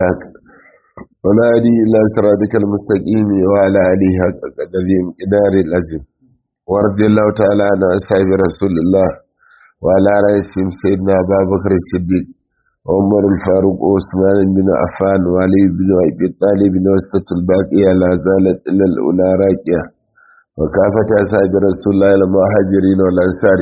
ونادي إلى صراطك المستقيم وعلى آله حق قدرهم إدار الأزم ورضي الله تعالى عن أصحاب رسول الله وعلى رئيسهم سيدنا أبا بكر الصديق عمر الفاروق وعثمان بن عفان وعلي بن أبي طالب وسط الباقية لا زالت إلى الأولى راكية وكافة أصحاب رسول الله المهاجرين والأنصار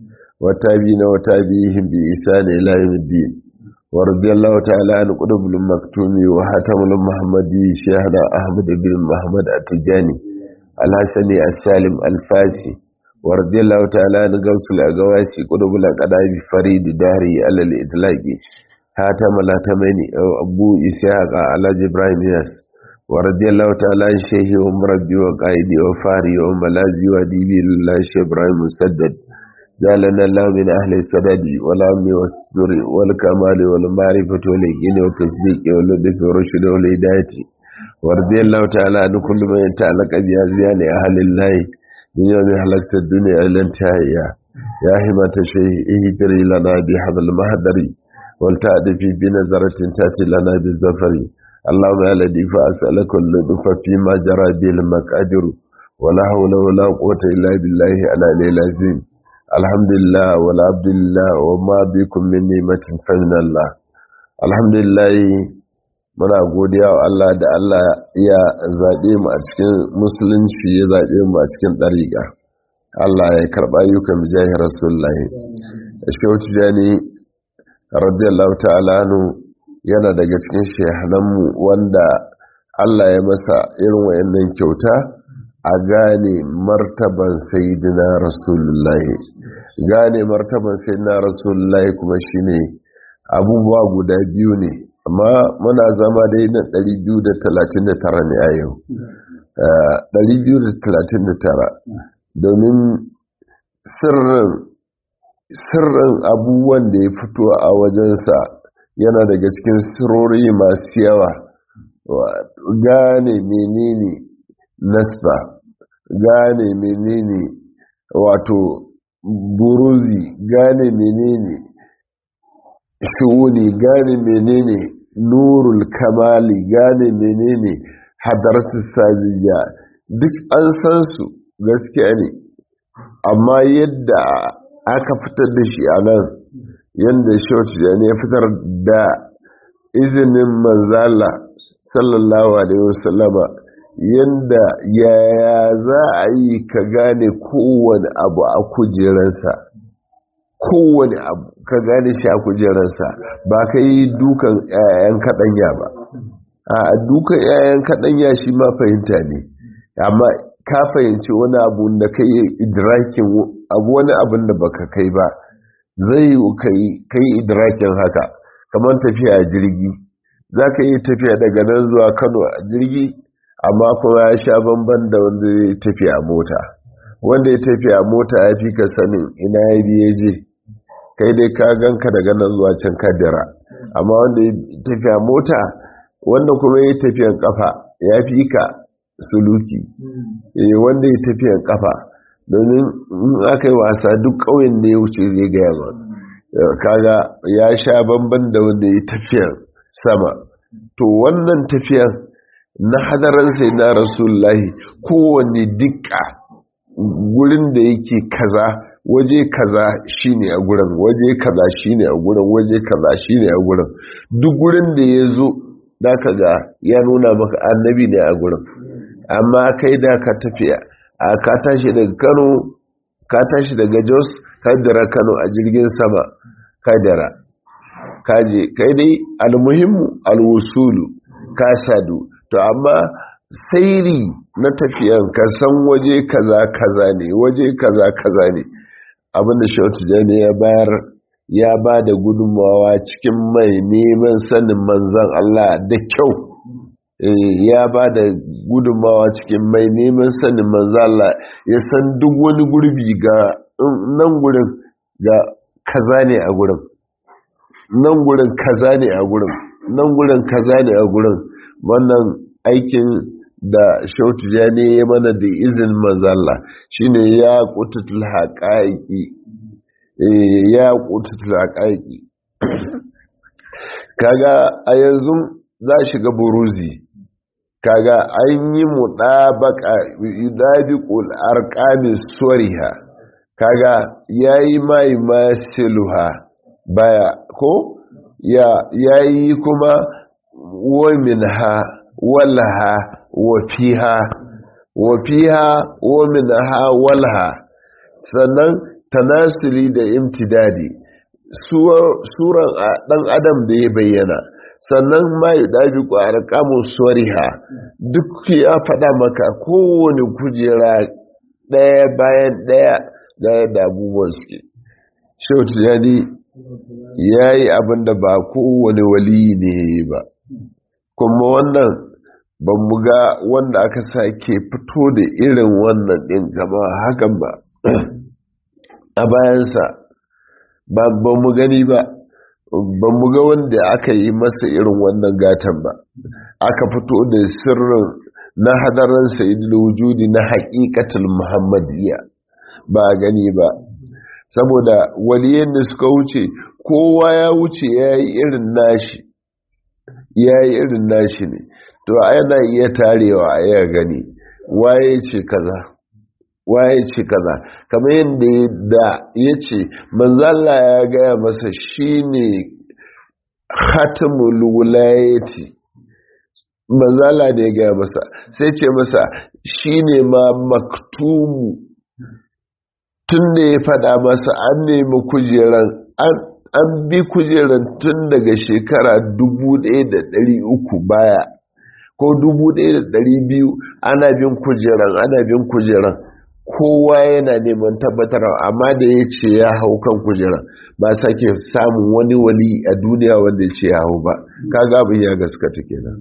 وتابعين وتابعيهم بإحسان إلى يوم الدين ورضي الله تعالى عن قطب المكتوم وحاتم المحمدي شيخنا أحمد بن محمد التجاني الحسني السالم الفاسي ورضي الله تعالى عن قوس الأقواسي قطب الأقدام فريد داري على الإطلاق حاتم الهتمني أبو إسحاق على جبراهيم ياس ورضي الله تعالى عن شيخي ومربي وقائدي وفاري وملازي وديبي الله شيخ إبراهيم مسدد جعلنا الله من أهل السداد والعلم والسر والكمال والمعرفة واليقين والتصديق واللطف والرشد والهداية ورضي الله تعالى عن كل من يتعلق بأزيان أهل الله من يوم حلقت الدنيا إلى انتهائها يا همة الشيء اهدري لنا بهذا المهدر ولتأتي بنظرة تأتي لنا بالزفر اللهم يا الذي فأسألك اللطف فيما جرى به المقادر ولا حول ولا قوة إلا بالله على العظيم alhamdulillah wal abdulillah wa ma bikum min ni'matin fa min Allah alhamdulillah muna godiya wa Allah da Allah ya zabe mu a cikin musulunci ya zabe mu a cikin dariqa Allah ya karba ayyukan jahi rasulullahi shauti jani radiyallahu ta'ala anhu yana daga cikin shehananmu wanda Allah ya masa irin wayannan kyauta a gane martaban sayidina rasulullahi gane martaban sayidina rasulullahi kuma shine abubuwa guda biyu ne amma muna zama dai na 239 ne a yau 239 domin sirrin sirrin abubuwan da ya fito a wajensa yana daga cikin sirori masu yawa gane menene nasba gane menene wato buruzi gane menene shuuni gane menene nurul kamali gane menene hadaratu saziya duk an san su gaskiya ne amma yadda aka fitar da shi a nan yadda shautu ya fitar da izinin manzala sallallahu alaihi wasallama yadda yaya za a yi ka gane kowane abu a kujeransa kowane abu ka gane shi a kujeransa ba ka yi dukan 'ya'yan kaɗanya ba a dukan 'ya'yan kaɗanya shi ma fahimta ne amma ka fahimci wani abu da ka yi idrakin abu wani abin da baka kai ba zai yi ka yi idrakin haka kamar tafiya a jirgi za ka yi tafiya daga nan zuwa kano a jirgi amma kuma ya sha bamban da wanda ya tafi a mota wanda ya tafi a mota ya fi ka sanin ina ya biye je kai dai ka ganka daga nan zuwa can kadira amma wanda ya tafi a mota wanda kuma ya tafiyan kafa ya fi ka suluki wanda ya tafiyan kafa domin in aka yi wasa duk ƙauyen da ya wuce zai gaya ma kaga ya sha bamban da wanda ya tafiyan sama to wannan tafiyan na hadaran sai na rasulullahi kowane dukka gurin da yake kaza waje kaza shine a gurin waje kaza shine a gurin waje kaza shine a gurin duk gurin da ya zo da ka ga ya nuna maka annabi ne a gurin amma kai da ka tafiya a ka tashi daga kano ka tashi daga jos kadara kano a jirgin sama kadara kaje kai dai almuhimmu alwusulu ka sadu to amma sairi na tafiyan ka san waje kaza kaza ne waje kaza kaza ne abinda shautu jani ya bayar ya ba da gudunmawa cikin mai neman sanin manzan Allah da kyau ya ba da gudunmawa cikin mai neman sanin manzan Allah ya san duk wani gurbi ga nan gurin ga kaza ne a gurin nan gurin kaza ne a gurin nan gurin kaza ne a gurin wannan aikin da shautu ya ne mana da izin mazalla shine ya kututul haƙaƙi ya kututul haƙaƙi kaga a yanzu za shiga buruzi kaga an yi muɗabaka yudabiqul arqami suriha kaga yayi mai masiluha baya ko ya yayi kuma wa minha walaha wa fiha wa fiha wa minha walaha sannan tanasili da imtidadi suran dan adam da ya bayyana sannan ma yi ɗabi ƙwarar kamun swariha duk ya faɗa maka kowane kujera ɗaya bayan ɗaya da yadda abubuwan suke shautu yani ya yi abin da ba kowane wali ne ya yi ba kuma wannan ban ga wanda aka sake fito da irin wannan ɗin gama hakan ba a bayansa ba mu gani ba ba mu ga wanda aka yi masa irin wannan gatan ba aka fito da sirrin na hadarin sayidul wujudi na haƙiƙatul muhammadiyya ba gani ba saboda waliyan da suka wuce kowa ya wuce ya yi irin nashi ya yi irin nashi ne to yana iya tarewa a ya gani waye ce kaza waye ce kaza kamar yadda da ya ce manzala ya gaya masa shine khatamul wulayati manzala ne ya gaya masa sai ce masa shine ma maktumu tun da ya fada masa an nemi kujeran an bi kujeran tun daga shekara 1300 baya ko 1200 ana bin kujeran ana bin kujeran kowa yana neman tabbatar amma da ya ce ya hau kan kujeran ba sake samun wani wali a duniya wanda ya ce ya hau ba kaga abin ya gaskata kenan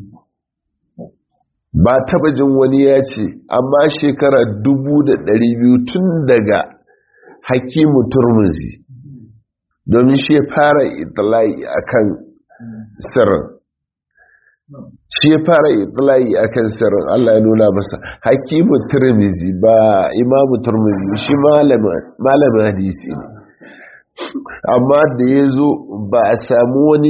ba taba jin wani ya ce amma shekara 1200 tun daga hakimu turmuzi domin shi ya fara itilai akan sirrin shi ya fara itilai akan sirrin Allah ya nuna masa hakimu turmuzi ba imamu turmuzi shi malamin hadisi ne amma da ya zo ba a samu wani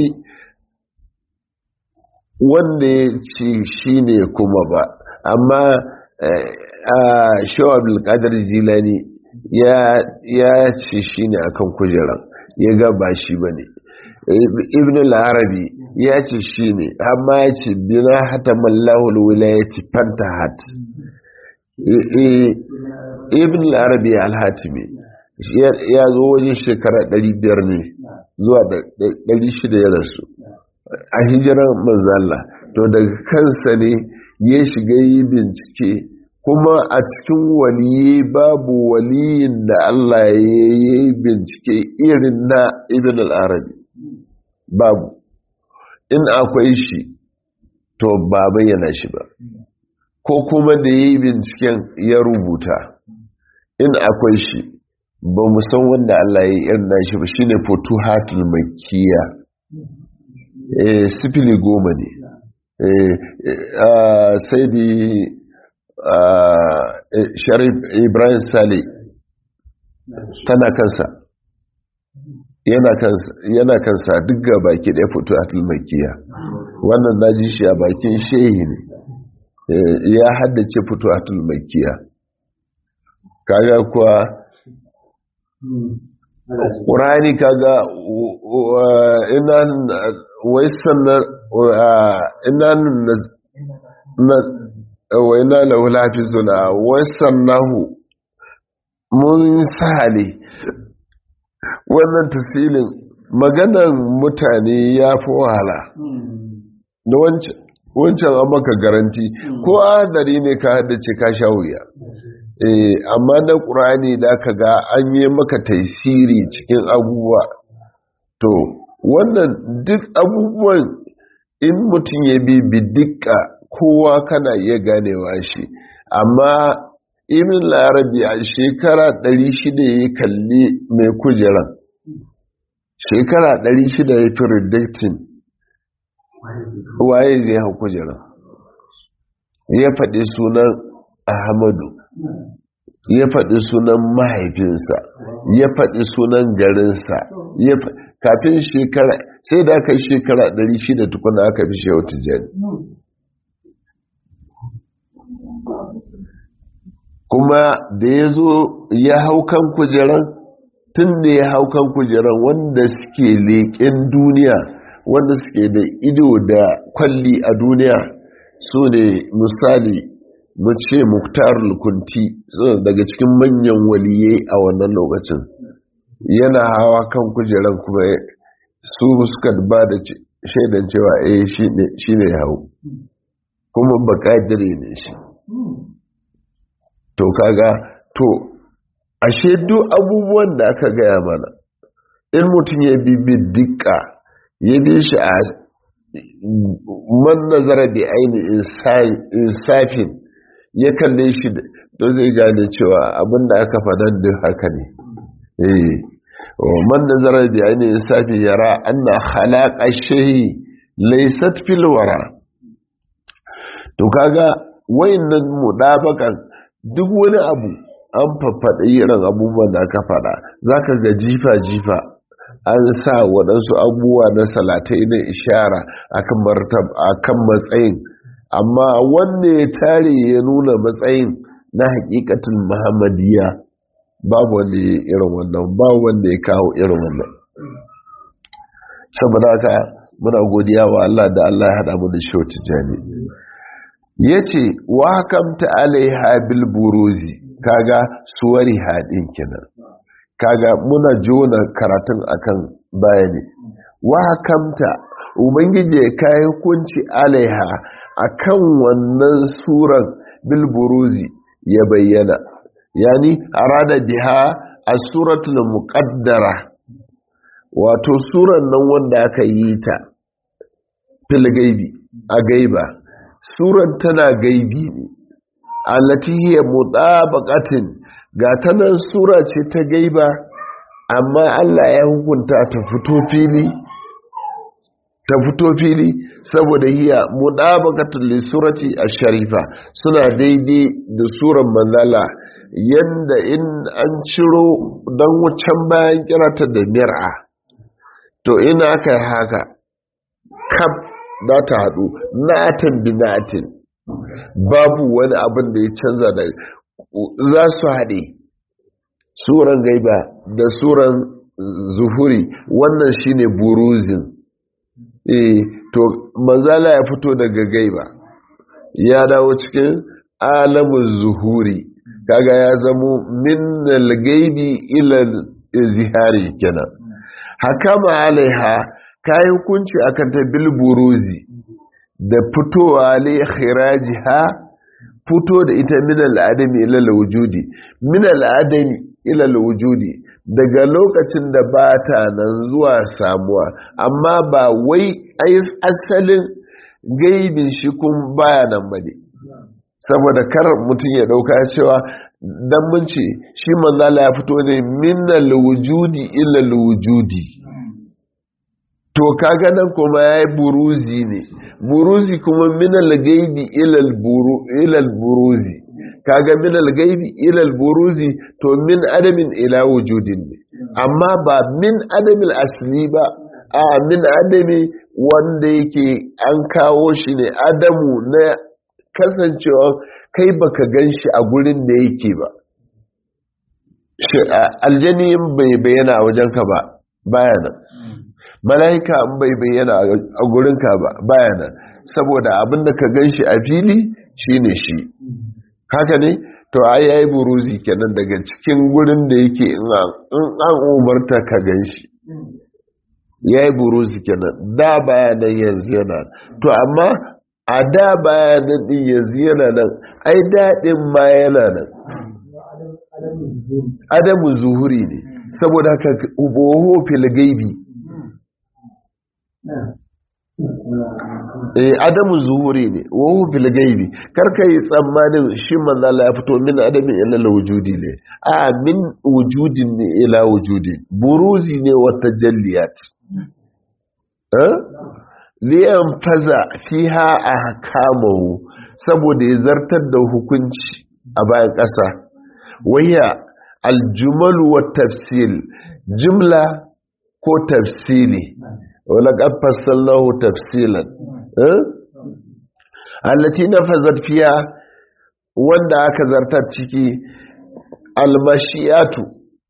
wanda ya ce shi ne kuma ba amma a shawar bulkadar jilani ya ce shi ne akan kujeran ya ga ba shi ba ne ibn al-arabi ya ce shi ne amma ya ce bina hata mallahul wilayati fantahat ibn al-arabi al-hatimi ya zo wajen shekara 500 ne zuwa 600 ya rasu a hijirar manzala to daga kansa ne ya shiga yi bincike kuma a cikin waliyi babu waliyin da Allah ya yi bincike irin na ibn al-arabi babu in akwai shi to ba bayyana shi ba ko kuma da ya yi binciken ya rubuta in akwai shi ba san wanda Allah ya yi irin na shi ba shine futuhatul makkiya sifili goma ne sai bi sharif ibrahim sale tana kansa yana kansa duk ga baki ɗaya fito a tulmakiya wannan na ji shi a bakin shehi ne ya haddace fito a tulmakiya kaga kuwa ƙurani kaga ina waisan ina wa ina lahu lafizuna waisan nahu mun sale wannan tafsilin maganan mutane ya fi wahala da wancan an maka garanti ko adari ne ka haddace ka sha wuya amma na ƙurani da ka ga an yi maka taisiri cikin abubuwa to wannan duk abubuwan in mutum ya bi bidika kowa kana iya ganewa shi amma imin larabi a shekara 600 ya kalli mai kujeran shekara 600 ya fi redacting waye zai hau kujeran ya faɗi sunan ahmadu ya faɗi sunan mahaifinsa ya faɗi sunan garinsa kafin shekara sai da aka yi shekara 600 tukuna aka fi shehu tijjani kuma da ya zo ya hau kan kujeran tun da ya hau kan kujeran wanda suke leƙen duniya wanda suke da ido da kwalli a duniya su ne misali mu ce muktar lukunti daga cikin manyan waliyai a wannan lokacin yana hawa kan kujeran kuma su suka ba da shaidan cewa eh shi ne hau kuma bakadire ne shi to kaga to ashe duk abubuwan da aka gaya mana in mutum ya bibi dukka ya bi shi a man nazara bi aini insafin ya kalle shi to zai gane cewa abinda aka faɗan duk haka ne eh man nazara bi aini insafin yara anna khalaqa shay laysat fil wara to kaga wayannan mudabakan duk wani abu an faffaɗa irin abubuwan da aka faɗa za ka ga jifa-jifa an sa waɗansu abubuwa na salatai na ishara a kan matsayin amma wanda ya tare ya nuna matsayin na hakikatin muhammadiyya babu wanda ya irin wannan babu wanda ya kawo irin wannan saboda haka muna godiya wa Allah da Allah ya haɗa mu da shoti jani ya ce wa hakamta alaiha bil buruzi kaga suwari haɗin kenan kaga muna jona karatun akan bayani wa hakamta ubangiji ya kai hukunci alaiha akan wannan suran bil buruzi ya bayyana yani arada biha as-suratul muqaddara wato suran nan wanda aka yi ta fil gaibi a gaiba suran tana gaibi ne allati hiya mutabaqatin ga tanan sura ce ta gaiba amma Allah ya hukunta ta fito fili ta fito fili saboda hiya mutabaqatul li surati ash-sharifa suna daidai da suran manzala yanda in an ciro dan wucan bayan kirata da mir'a to ina aka haka kaf za ta haɗu na'atan bi na'atin babu wani abin da ya canza da za su haɗe suran gaiba da suran zuhuri wannan shine buruzin eh to manzala ya fito daga gaiba ya dawo cikin alamun zuhuri kaga ya zamo min gaibi ila zihari kenan hakama alaiha kayi hukunci akan ta bilburuzi da fitowa li khirajiha fito da ita min al'adami ila wujudi min al'adami ila wujudi daga lokacin da ba ta nan zuwa samuwa amma ba wai asalin gaibin shi kun baya nan bane saboda kar mutum ya dauka cewa dan mun ce shi manzala ya fito ne min wujudi ila wujudi to kaga nan kuma ya yi buruzi ne buruzi kuma minal gaibi ilal buruzi kaga minal gaibi ilal buruzi to min adamin ila wujudin ne amma ba min adamin asli ba a min adami wanda yake an kawo shi ne adamu na kasancewa kai baka gan shi a gurin da yake ba aljani bai bayyana a wajenka ba bayanan mala'ika an bai bayyana a gurinka ba bayanan saboda abinda ka gan shi a fili shine shi haka ne to ai yayi buruzi kenan daga cikin gurin da yake in an umarta ka gan shi yayi buruzi kenan da bayanan yanzu yana to amma a da bayanan din yanzu yana nan ai daɗin ma yana nan adamu zuhuri ne saboda haka uboho fil gaibi eh adamu zuhuri ne wahu fil gaibi karka yi tsammanin shi manzo Allah ya fito min adamin ila wujudi ne a min wujudin ne ila wujudi buruzi ne wa tajalliyat eh liyan faza fiha ahkamahu saboda ya zartar da hukunci a bayan ƙasa waya aljumalu wa tafsil jumla ko tafsili wala ƙafassallahu tafsilan allati na fazar fiya wanda aka zartar ciki almashiyatu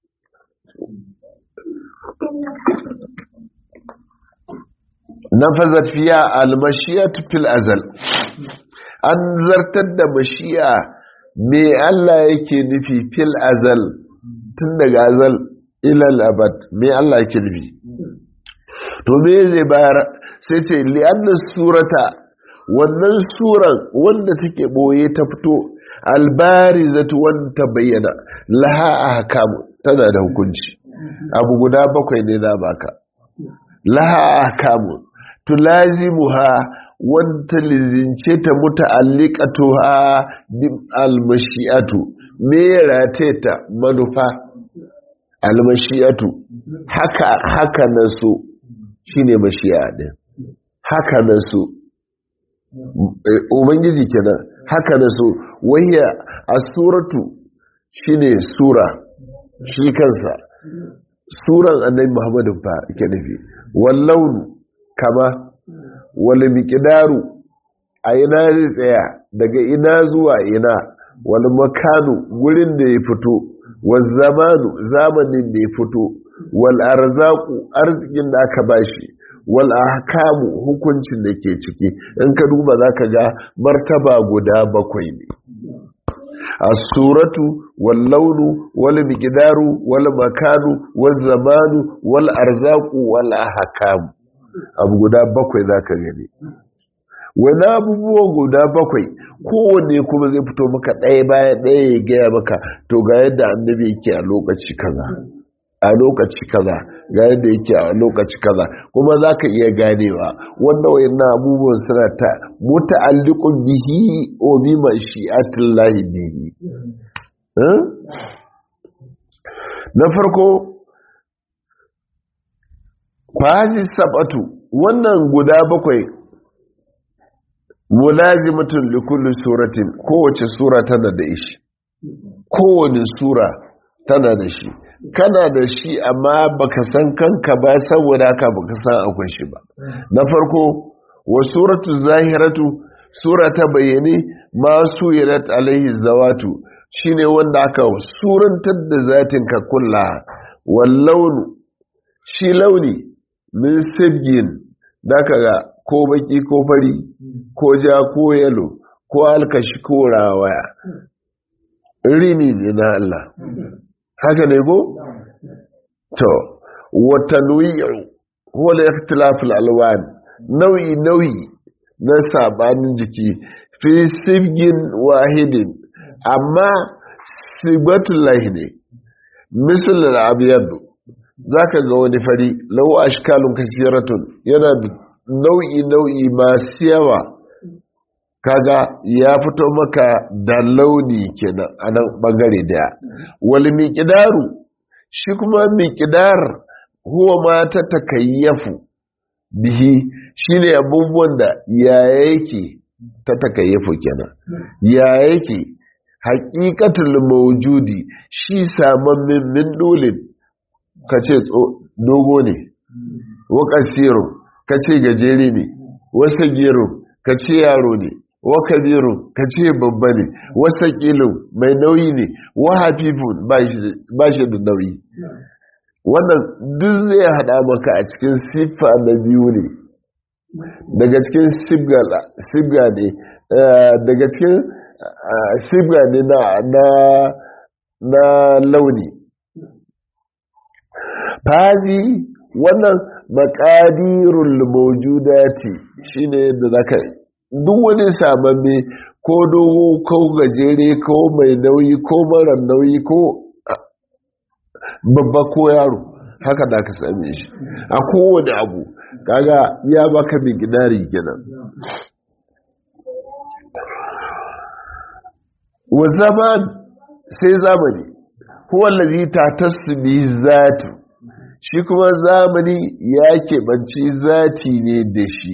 na fazar fiya almashiyatu fil azal an zartar da mashiya me Allah yake nufi fil azal tun daga azal ilal abad me Allah yake nufi to me zai bayar sai ce li'annas surata wannan suran wanda take boye ta fito albarizatu wanda bayyana laha ahkamu tana da hukunci abu guda bakwai ne na baka laha ahkamu tulazimuha wanda lizince ta muta'alliqatuha bi almashi'atu me rateta manufa almashi'atu haka haka naso shine mashi'a din haka naso ubangiji kenan haka naso wayya as-suratu shine sura shi kansa suran annabi Muhammadu fa ke nufi wallaunu kama wani miƙidaru a ina zai tsaya daga ina zuwa ina wani makanu gurin da ya fito wal zamanu zamanin da ya fito wal arzaku arzikin da aka bashi wal ahkamu hukuncin da ke ciki in ka duba za ka ga martaba guda bakwai ne as-suratu wal launu wal miqdaru wal makanu wal zamanu wal arzaqu wal ahkamu abu guda bakwai za ka gani wani abubuwa guda bakwai kowanne kuma zai fito maka ɗaya baya ɗaya ya gaya maka to ga yadda annabi yake a lokaci kaza a lokaci kaza ga yadda yake a lokaci kaza kuma za ka iya ganewa wanda wayannan abubuwan suna ta muta'alliqun bihi wa bi mashi'atillahi bihi na farko fazi sabatu wannan guda bakwai mulazimatun likulli suratin kowace sura tana da ishi kowane sura tana da shi kana da shi amma baka san kanka ba saboda haka baka san akwai shi ba na farko wa suratu zahiratu sura ta bayyane masu yirat alaihi zawatu shine wanda aka surantar da zatin ka kulla wallaunu shi launi min sibgin da ka ga ko baki ko fari ko ja ko yalo ko alkashi ko rawaya rini ne na Allah haka ne ko? to wata nuyi'u wala ikhtilaful alwan nau'i nau'i na sabanin jiki fi sibgin wahidin amma sibatul lahi ne misal al-abyad zaka ga wani fari lau ashkalun kasiratun yana nau'i nau'i masu yawa kaga ya fito maka da launi kenan a nan bangare daya wal miqdaru shi kuma miqdar huwa ma ta takayyafu bihi shine abubuwan da ya yake ta takayyafu kenan ya yake haqiqatul mawjudi shi saman min min dolin kace dogo ne wa kasiru kace gajere ne wasa gero kace yaro ne wa kabiru ka ce babba ne wasa kilin mai nauyi ne wa hafifun ba shi da nauyi wannan duk zai hada maka a cikin siffa na biyu ne daga cikin sibga ne daga cikin sibga ne na launi fazi wannan makadirul mawjudati shine da zaka duk wani samamme ko dogo ko gajere ko mai nauyi ko mara nauyi ko babba ko yaro haka da ka same shi a kowane abu kaga ya baka mai gidari kenan wa zaman sai zamani huwa allazi tatasbi zati shi kuma zamani ya keɓanci zati ne da shi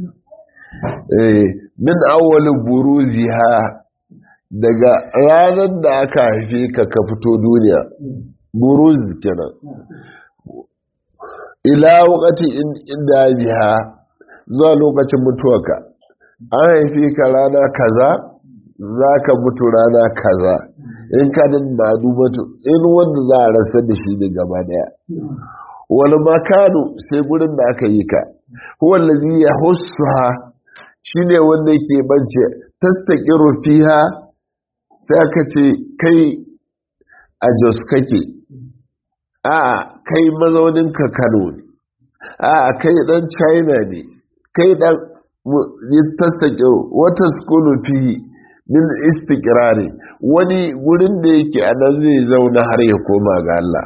min awwalin buruzi ha daga ranar da aka haife ka ka fito duniya buruz kenan ila wakati inda biha zuwa lokacin mutuwarka an haife ka rana kaza za ka mutu rana kaza in ka din ma'adu mutu in wanda za a rasa da shi ne gaba daya wani makanu sai gurin da aka yi ka wallazi ya hussuha shi ne wanda yake bance tastaƙiru fiha sai aka ce kai a jos kake a kai mazauninka kano ne a kai dan china ne kai dan tastaƙiru wata skulu fihi min istiqrari wani gurin da yake a nan zai zauna har ya koma ga Allah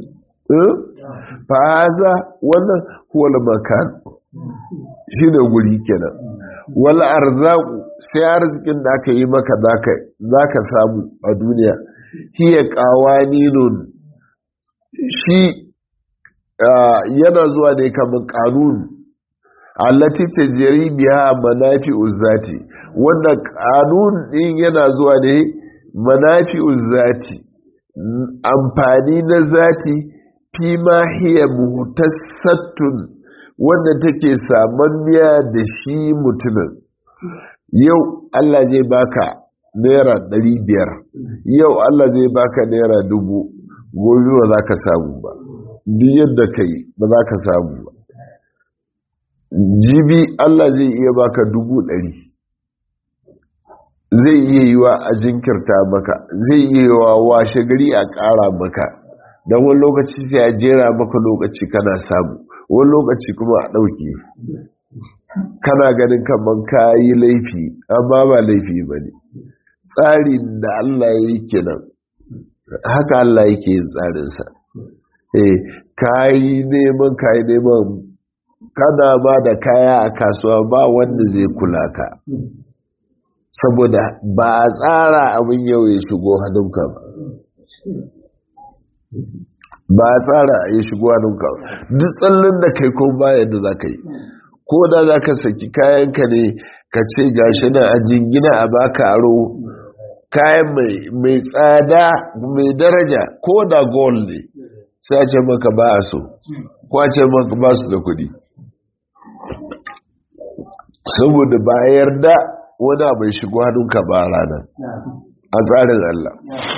fa haza wannan huwal makan shi ne guri kenan wal arzaku sai arzikin da aka yi maka zaka samu a duniya hiya qawaninun shi yana zuwa ne kamar kanun allati tajri biha manafi'uz zati wanda kanun din yana zuwa ne manafi'uz zati amfani na zati fi ma hiya muhtassatun wanda take samanniya da shi mutumin yau Allah zai baka naira ɗari biyar yau Allah zai baka naira dubu gobe ba za ka samu ba duk yadda ka yi ba za ka samu ba jibi Allah zai iya baka dubu ɗari zai iya yi wa a jinkirta maka zai iya yi wa washe gari a ƙara maka don wani lokaci sai a jera maka lokaci kana samu wani lokaci kuma a ɗauke kana ganin kamar ka yi laifi amma ba laifi ba ne tsarin da Allah ya yi kenan haka Allah yake yin tsarinsa eh ka yi neman ka yi neman kana ba da kaya a kasuwa ba wanda zai kula ka saboda ba a tsara abin yau ya shigo hannunka ba ba a tsara ya shigo hannunka ba duk tsallin da kai ko bayan da za ka yi ko da za ka saki kayanka ne ka ce gashi na a jingina a baka aro kayan mai tsada mai daraja ko da gold ne sai a ce maka ba a so ko a ce maka ba su da kudi saboda ba a yarda wani abin shigo hannunka ba ranar a tsarin Allah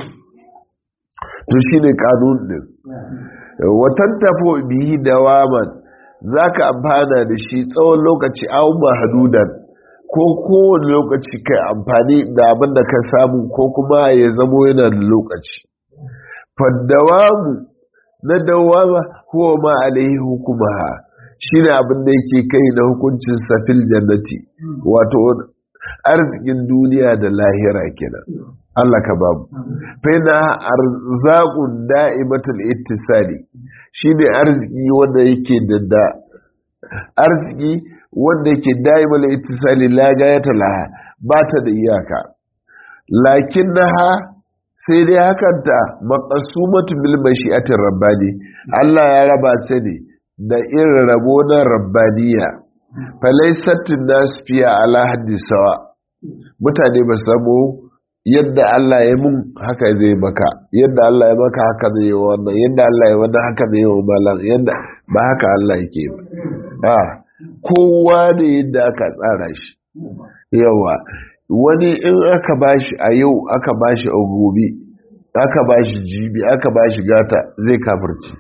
to shi ne kanun din watan tafo biyi da waman za ka amfana da shi tsawon lokaci awon mahadudan ko kowane lokaci ka amfani da abin da ka samu ko kuma ya zamo yana da lokaci faddawamu na dawama huwa ma alaihi hukumaha shi ne abin da yake kai na hukuncin safil jannati wato arzikin duniya da lahira kenan Allah ka babu faina arzaqun da'imatul ittisali shine arziki wanda yake da da arziki wanda yake da'imatul ittisali la gayata laha ba ta da iyaka lakinnaha sai dai hakanta maqasumatu bil mashi'atir rabbani Allah ya raba sai ne da irin rabo na rabbaniya falaisatun nasu fiye ala haddisawa mutane ba samu yadda Allah ya mun haka zai maka yadda Allah ya maka haka zai yi wannan yadda Allah ya wannan haka zai yi wa malam yadda ba haka Allah yake ba a kowa ne yadda aka tsara shi yawa wani in aka bashi a yau aka bashi a gobe aka bashi jibi aka bashi gata zai kafirci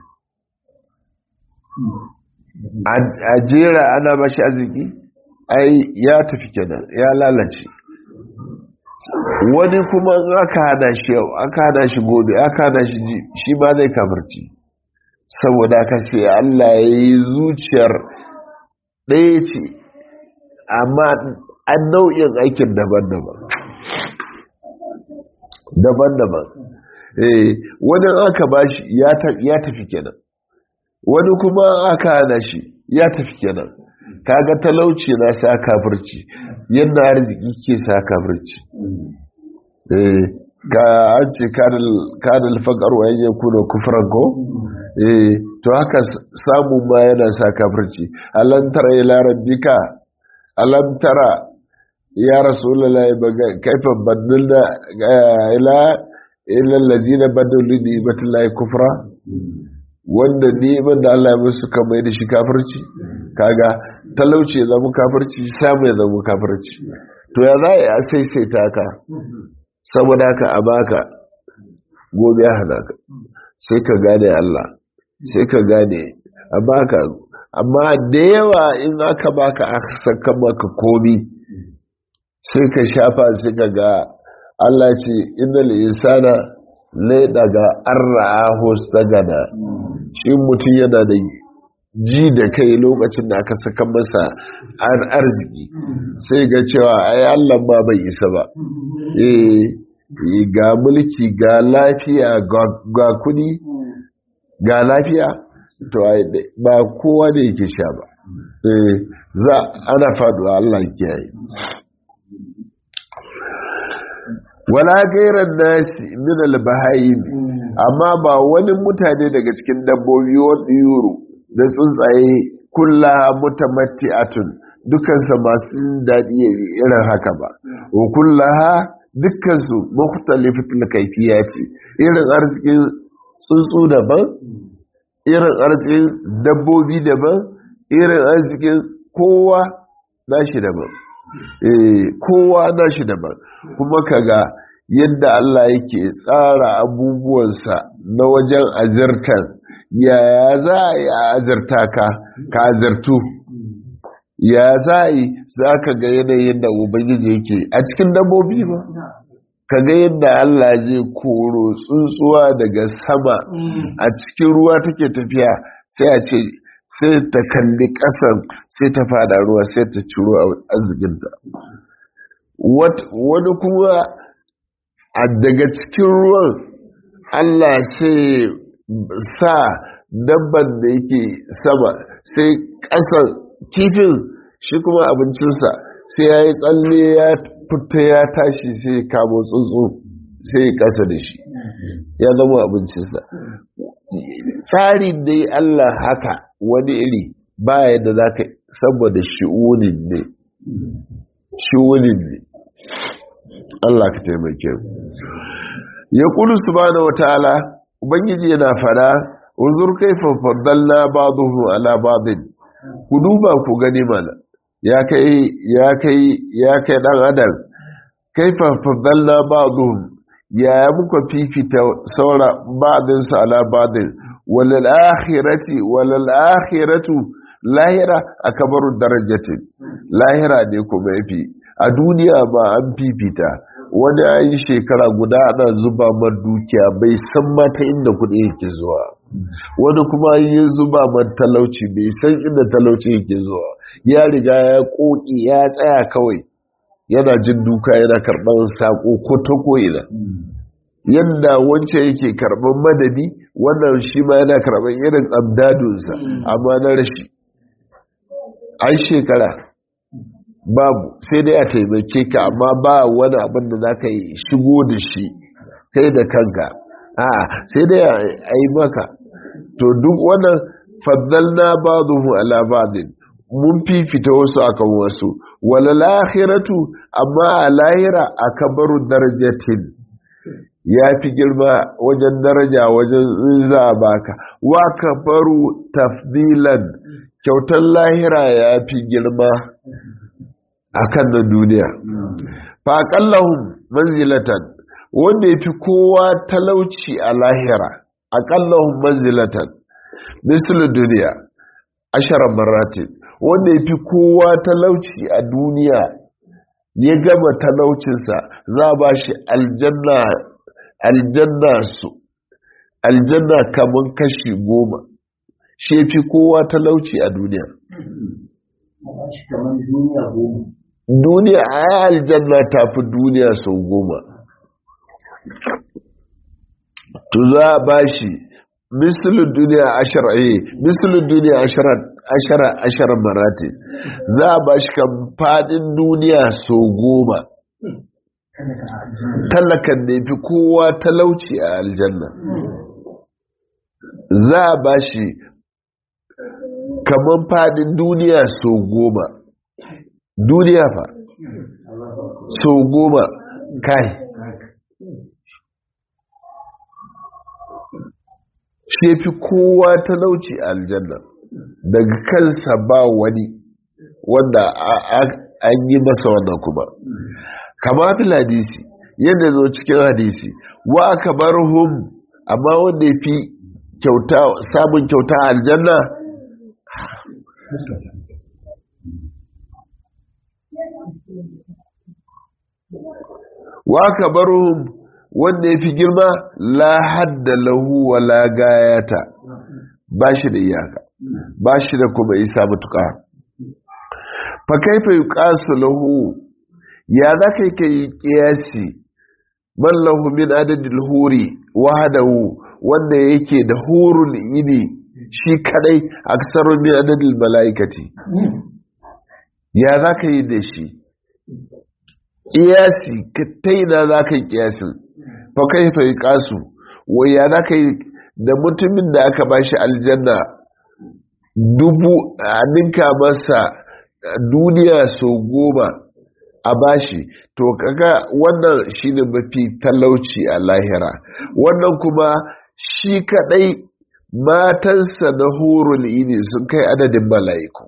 a jera ana bashi arziki ai ya tafi kenan ya lalace wani kuma in aka hada shi yau aka hada shi gobe aka hada shi shi ba zai kafarci saboda aka ce Allah ya yi zuciyar ɗaya ce amma an nau'in aikin daban-daban daban-daban wani aka ba shi ya tafi kenan wani kuma aka hana shi ya tafi kenan kaga talauci na sa kafirci yadda arziki ke sa kafirci eh ka an ce kadal faƙar wa yanyan kuna kufran ko eh to haka samu ma yana sa kafirci alam tara ila rabbika alam tara ya rasulullahi baga kaifa badalna ila ila allazina badalu bi ibatillahi kufra wanda neman da Allah ya musu kan mai da shi kafirci kaga talauci ya zama kafirci samu ya zama kafirci to ya za a saisaita ka saboda haka a baka gobe ya hana ka sai ka gane Allah sai ka gane a baka amma da yawa in aka baka aka saka maka komi sai ka shafa sai ka ga Allah ce innal insana lai daga arra'ahu stagana shi mutum yana da ji da kai lokacin da aka saka masa arziki sai ga cewa ai Allah ma bai isa ba eh ga mulki ga lafiya ga kudi ga lafiya to ba kowa ne yake sha ba eh za ana faduwa Allah kiyaye wala gairan nasi min albahayim amma ba wani mutane daga cikin dabbobi wadda yuro da tsuntsaye kulla mutamatti'atun dukansa masu daɗi irin haka ba wa kullaha dukkansu mukhtalifatul kaifiya ce irin arzikin tsuntsu daban irin arzikin dabbobi daban irin arzikin kowa nashi daban eh kowa nashi daban kuma kaga yadda Allah yake tsara abubuwansa na wajen azirtar yaya za a yi a azirta ka ka azirtu ya za a yi za ka ga yanayin da ubangiji yake a cikin dabbobi ba ka ga yadda Allah zai koro tsuntsuwa daga sama a cikin ruwa take tafiya sai a ce sai ta kalli ƙasan sai ta fada ruwa sai ta ciro arzikinta wani kuma a daga cikin ruwan Allah sai sa dabban da yake sama sai ƙasan kifin shi kuma abincinsa sai ya yi tsalle ya fita ya tashi sai ya kamo tsuntsu sai ya ƙasa da shi ya zama abincinsa tsari dai Allah haka wani iri ba yadda za ka saboda shi'unin ne shi'unin ne Allah ka taimake ya kulu subhanahu wataala ubangiji yana fada unzur kaifa faddalna ba'dahu ala ba'din ku duba ku gani mana ya kai ya kai ya kai dan adam kaifa faddalna ba'dahu ya muka fifita saura ba'din sa ala ba'din walal akhirati walal akhiratu lahira akbaru darajatin lahira ne kuma yafi a duniya ba an fifita wani ya yi shekara guda ana zuba mar dukiya bai san mata inda kuɗi yake zuwa wani kuma yi zuba mar talauci bai san inda talauci yake zuwa ya riga ya ƙoƙi ya tsaya kawai yana jin duka yana karɓar saƙo ko ta ko'ina yadda wancan yake karɓar madadi wannan shi ma yana karɓar irin amdadunsa amma na rashi an shekara babu sai dai a taimake ka amma ba wani abin da za ka yi shigo da shi kai da kanka a sai dai a yi maka to duk wannan faddalna ba zuhu ala ba'din mun fifita wasu akan wasu wala lahiratu amma a lahira a kabaru darajatin ya fi girma wajen daraja wajen za a baka wa kafaru tafdilan kyautar lahira ya fi girma akan na duniya faƙallahun manzilatan wanda ya fi kowa talauci a lahira aƙallahun manzilatan misali duniya ashirar maratin wanda ya fi kowa talauci a duniya ya gama talaucinsa za a ba shi aljanna aljanna su aljanna kamar kashi goma shi fi kowa talauci a duniya duniya a yi aljanna ta fi duniya sau goma to za a ba shi misalin duniya ashirar misalin duniya ashirar ashirar marati za a ba shi kan fadin duniya sau goma talakan da fi kowa talauci a aljanna za a ba shi kamar fadin duniya sau goma duniya fa sau goma kai shi fi kowa talauci a aljanna daga kansa ba wani wanda an yi masa wannan kuma kama fil hadisi yadda zo cikin hadisi wa aka bar hum amma wanda ya fi samun kyauta a aljanna wa aka bar hum wanda ya fi girma la hadda lahu wa la gayata ba shi da iyaka ba shi da kuma isa matuƙa fa kaifa yuqasu lahu ya za ka yi ka yi ƙiyasi man lahu min adadin huri wahadahu wanda yake da hurul ini shi kadai aksarun min adadin mala'ikati ya za ka yi da shi ƙiyasi ta ina za ka yi ƙiyasin fa kai fa yi ƙasu wai ya za ka yi da mutumin da aka ba shi aljanna dubu a ninka masa duniya sau goma a bashi to kaga wannan shine mafi talauci a lahira wannan kuma shi kadai matansa na hurul ini sun kai adadin mala'iku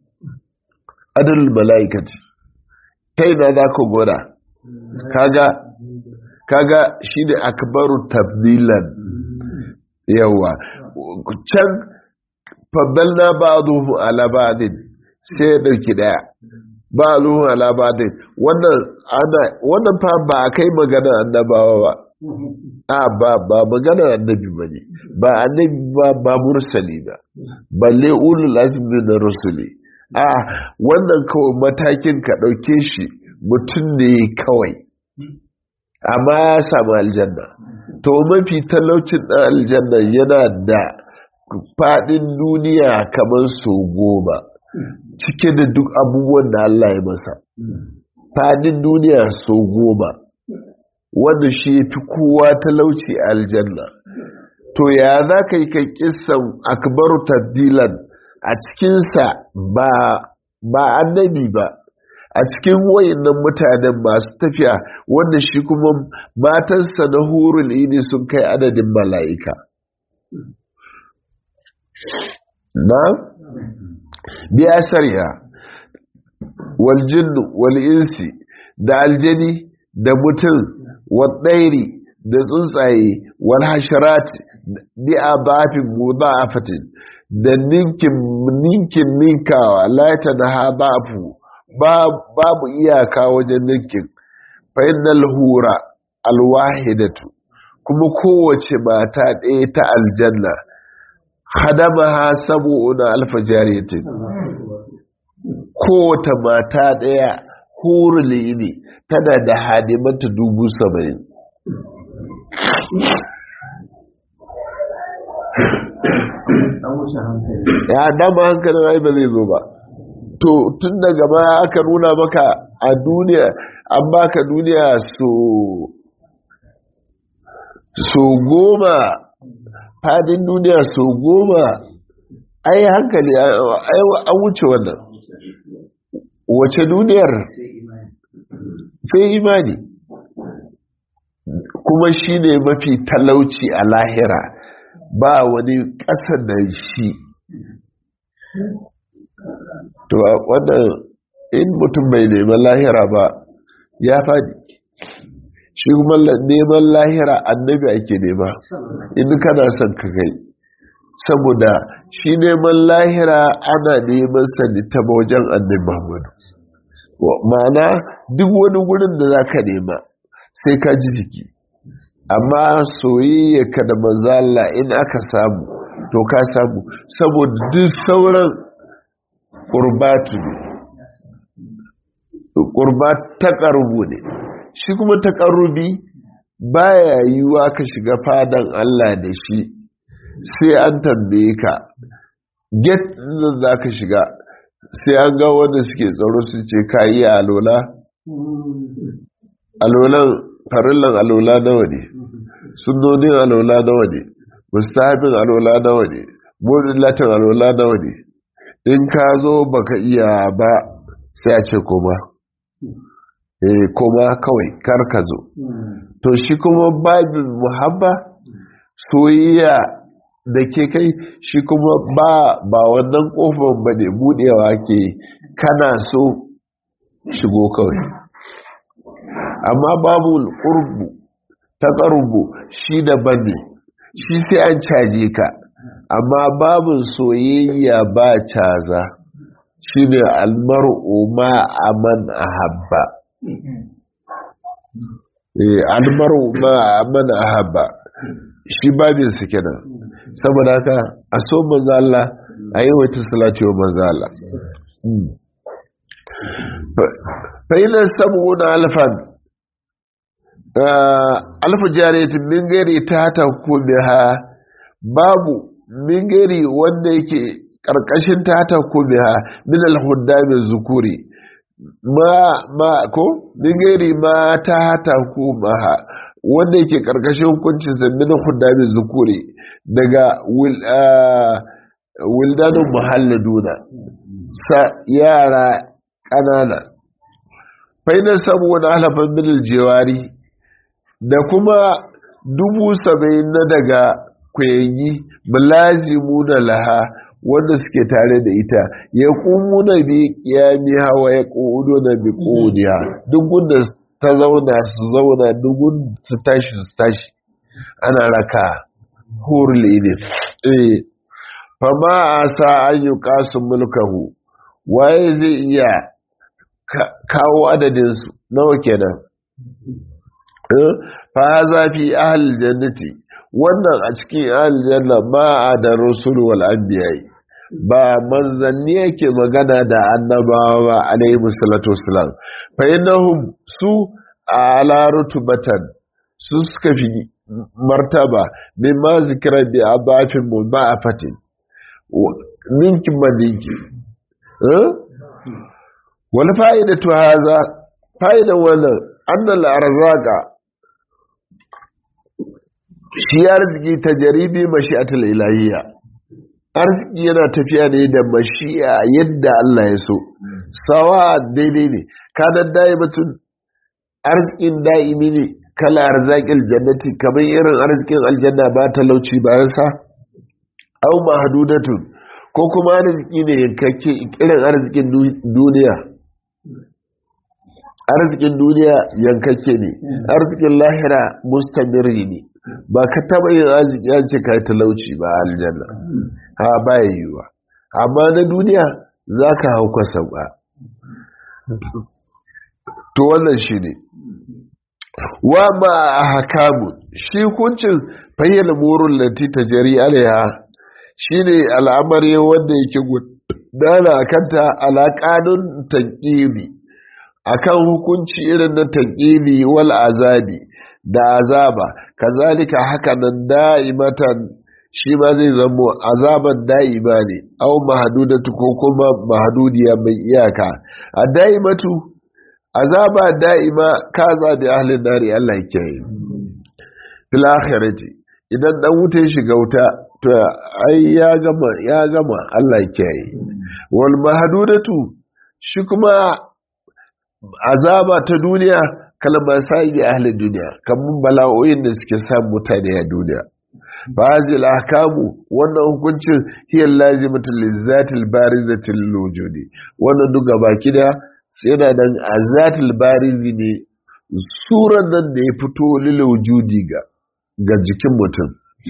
adadin mala'ikati ta ina za ka gwada kaga kaga shine akbaru tabdilan yawa can faddalna ba'dhum ala ba'din sai ya dauki daya ba ruhun alabadin wannan ana wannan fa ba a kai magana annabawa ba a ba ba magana annabi ba ne ba annabi ba ba mursali ba balle ulul azmi na rusuli a wannan kawai matakin ka ɗauke shi mutum ne kawai amma ya samu aljanna to mafi talaucin ɗan aljanna yana da faɗin duniya kamar sau goma cike da duk abubuwan da Allah ya masa fadin duniya sau goma wanda shi fi kowa talauci a aljanna to ya za ka yi kan kisan akbaru tabdilan a cikinsa ba ba annabi ba a cikin wayannan mutanen masu tafiya wanda shi kuma matansa na hurul ini sun kai adadin mala'ika na biya sarya waljinnu wal'insi da aljani da mutum waɗairi da tsuntsaye wal hasharat bi a bafin muda a fatin da ninkin ninkin ninkawa laita da ha bafu babu iyaka wajen ninkin fa'inal hura alwahidatu kuma kowace mata ɗaya ta aljanna hadamaha sabo'una alfa jariyatin kowace mata ɗaya huruli ne tana da hadimanta dubu saba'in ya dama hankalin ai ba zai zo ba to tun daga ma aka nuna maka a duniya an baka duniya so so goma fadin duniya so goma ai hankali an wuce wannan wace duniyar sai imani kuma shi ne mafi talauci a lahira ba wani ƙasa da shi to wannan in mutum bai neman lahira ba ya faɗi shi kuma neman lahira annabi ake nema in kana son ka kai saboda shi neman lahira ana neman sani ta wajen annabi muhammadu ma'ana duk wani gurin da za ka nema sai ka ji jiki amma soyayya ka da mazala in aka samu to ka samu saboda duk sauran ƙurbatu ne ƙurbat ta ƙarubu ne shi kuma ta ƙarubi baya yiwuwa ka shiga fadan Allah da shi sai an tambaye ka get da za ka shiga sai an ga wanda suke tsaro su ce ka yi alola alolan farillan alola nawa ne sunnonin alola nawa ne mustahabin alola nawa ne burin latin alola nawa ne in ka zo baka iya ba sai a ce koma eh koma kawai kar ka zo to shi kuma babin muhabba soyayya da ke kai shi kuma ba ba wannan kofar ba ne budewa ke kana so shigo kawai amma babu ƙurbu ta ƙarbu shi daban ne shi sai an caje ka amma babin soyayya ba caza shi ne almar'u ma aman ahabba almar'u ma aman ahabba shi babin su kenan saboda haka a so manzala a yi wata salati wa manzala fa'ilar sabu na alfan alfa jariyatin min gari ta ta ha babu min gari wanda yake ƙarƙashin ta ta ha min alhudda mai zukuri ma ma ko min gari ma ta ta ha wanda yake ƙarƙashin hukuncin min alhudda mai zukuri daga wildanin muhalladuna sa yara ƙanana fainar saboda halafan minal jewari da kuma dubu saba'in na daga kwayanyi mulazimu da laha wanda suke tare da ita ya kumu na bi kiyami hawa ya kudu na bi kudiya duk gunda ta zauna su zauna duk su tashi su tashi ana raka hurli ne eh fama a sa ayyuka su mulkahu waye zai iya kawo adadinsu nawa kenan fa zafi ahal jannati wannan a cikin ahal janna ma a da rusul wal anbiya ba manzanni yake magana da annabawa ba alayhi musallatu wassalam fa innahum su ala rutubatan su suka fi martaba mimma zikra bi abafin mudha'afatin ninkin ba ninki wani fa'idatu haza fa'idan wannan annal arzaka shi arziki ta jaribi mashi'atul ilahiyya arziki yana tafiya ne da mashi'a yadda Allah ya so sawa daidai ne kanan da'imatun arzikin da'imi ne kala arzakin jannati kamar irin arzikin aljanna ba talauci bayan sa au mahdudatun ko kuma arziki ne yankakke irin arzikin duniya arzikin duniya yankakke ne arzikin lahira mustamiri ne ba ka taba yin arziki an ce ka talauci ba aljanna ha baya yiwuwa amma na duniya za ka hau kwasa ba to wannan shi ne wa ma a hakamu shi kuncin fayyana murin lanti ta jari alaiha shi ne al'amari wanda yake gudana a kanta alaƙanun tankiri a kan hukunci irin na tankiri wal azabi da azaba kazalika haka nan da'imatan shi ma zai zamo azaban da'ima ne au mahadudatu ko kuma mahadudiya mai iyaka a da'imatu azaba da'ima ka zabi ahlin nari Allah ya kiyaye fil akhirati idan dan wuta ya shiga wuta to ai ya gama ya gama Allah ya kiyaye wal mahdudatu shi kuma azaba ta duniya kalmar sa'i ahlin duniya kamar bala'o'in da suke samun mutane a duniya fazil ahkamu wannan hukuncin hiya lazimatul lizatil barizatil wujudi wannan duk baki da yana nan azatil barizi ne suran nan da ya fito lil wujudi ga ga jikin mutum